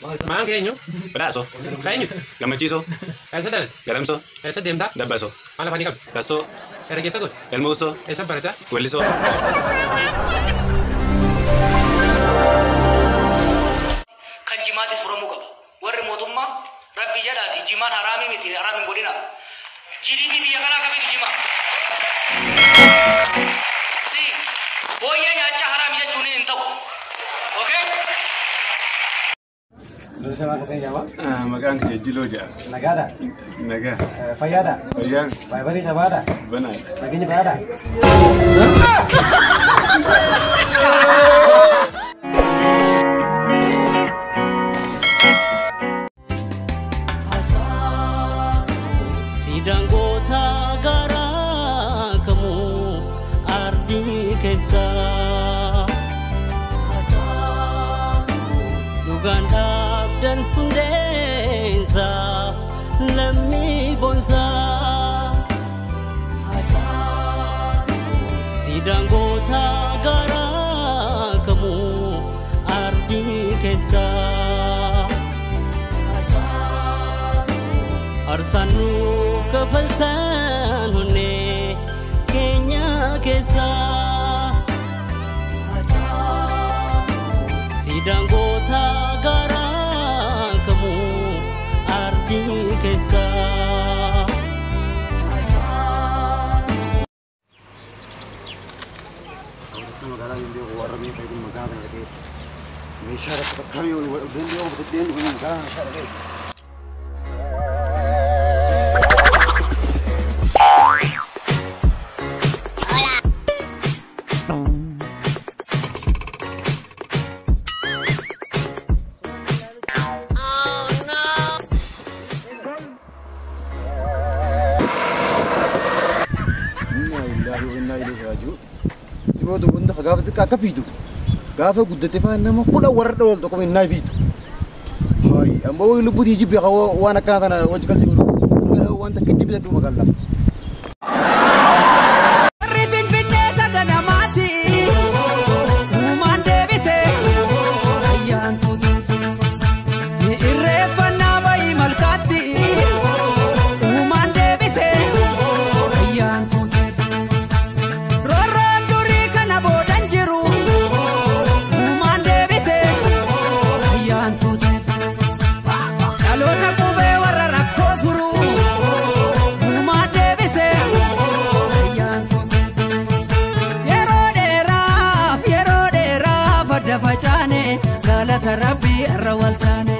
Maqaan kee eenyu? Badhaasoo, Kan eenyu? Gammachiisoo, Eessa dalatte? Gadamsoo, Eessa deemtaa? Dabbasoo, Maal afanii qabdi? Bassoo, Herregeessa godhe? Elmuusoo, Eessa barataa? Wellisoo. kan jimaatis furamuu qaba. Warri mootummaa rabbi jedhaati jimaan haraamii miti haraamiin godhina. GDP biyya kanaa kamitu jimaa? Si booyyee nyaachaa haraami jechuun hin ta'u. Okay? Lolisa maqaa kee jama? Maqaan kee Jiloo jedhama. Nagaadha? Nagaa. Fayyaadha? Fayyaan Baayibarii qabaadha? banaadha. Nageenya bayaadha? Siidaan goota garaa kamuu ardii keessa. Dhugaan dhaabdan hundeensa lammii boonsa. Siidaan goota garaa kamuu ardii keessa. Arsaanu kafaltaan honnee keenya keessa. Siidaan goota garaa kamuu ardii keessa. magaalaa Yindoo warra biyya fayyadu magaalaa kana dhaqee meeshaa tokko bakka yoo danda'u bitadheen kun magaalaa meeshaa dhaqee. Inna lillahi wa inna ilaihi raji'un. Siboota hunda gaafa xiqqaa akka fiitu gaafa guddate faa nama kudha warra dhawal tokko innaa fiitu. Hayi amma waan lubbuutii jibbi waan akkana kana wajji galti godhu waan takka itti bitadhu magaalaa. Warri Finfinnee saganamaati. Uumaan deebite. Ayyaan tuuti. Ni irreeffannaa bayii malkaatti. Uumaan deebite. Ayyaan tuuti. Roorroon durii kana boodan jiru. Uumaan deebite. Ayyaan tuuti. Dhaloota qubee warra rakkoo furu. Uumaan deebite. Ayyaan tuuti. Yeroo dheeraaf yeroo dheeraaf adda facaane galata rabbii irra waltaane.